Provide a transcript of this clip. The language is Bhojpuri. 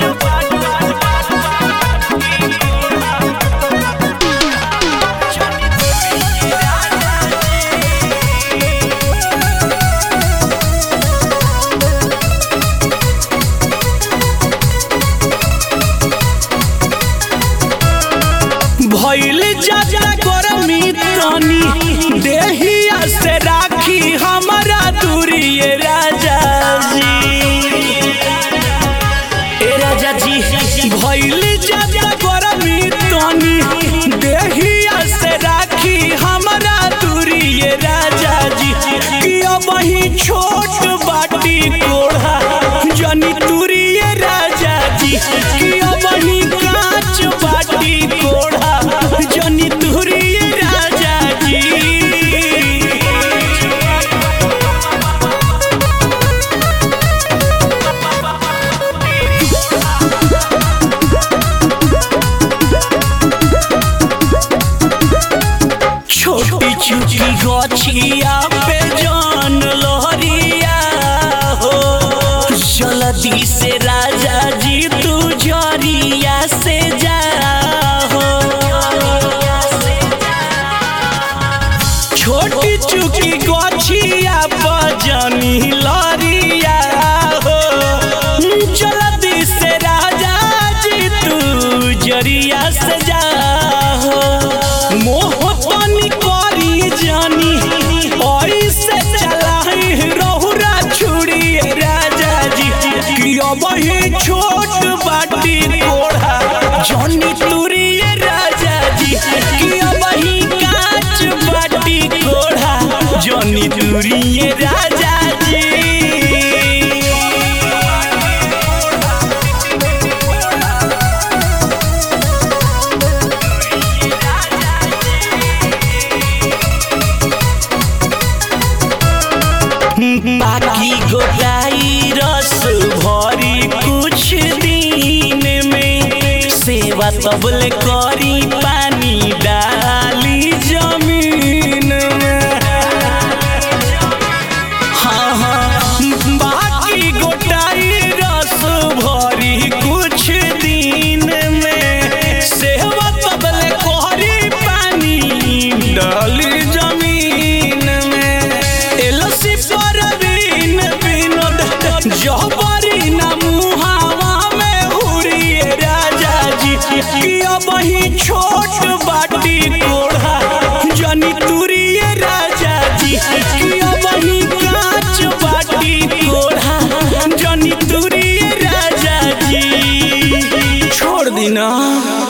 भइल जाजा गरमी तनी देहिया से राखी हमारा दूरी ये राजा जी ए राजा जी भइल जाजा गरमी तनी देहिया से राखी हमारा दूरी ये राजा जी कि अब ही छोट बाटी कोढ़ा जनी दूरी ये राजा जी कि अब ही कांच बाटी कोढ़ा जनी दूरी ये राजा जी छोटी चुकी गछिया पे जान लहरिया हो जल्दी से राजा जी तू जरिया से जा हो छोटी चुकी गछिया पे जानी लहरिया हो जल्दी से राजा जी तू जरिया से जा हो मोह तनी करी जानी ऐसे चलाई रहुरा छुड़ी राजा जी कि अब ही छोट बाटी कोढ़ा जनी तुरी राजा जी कि अब ही कांच बाटी कोढ़ा जनी तुरी राजा जी बाकी गोटाई रस भरी कुछ दिन में सेवा तबले करी पानी डाली जमीन में हाँ हाँ बाकी गोटाई रस भरी कुछ दिन में सेवा तबले करी पानी डाली जमीन में एलसी पर बिन बिनोद जबरी ना मुहावा में हुरी राजा जी कि अब ही छोट बाटी कोढ़ा जनी तुरी राजा जी कि अब ही कांच बाटी कोढ़ा जनी तुरी राजा जी छोड़ दी ना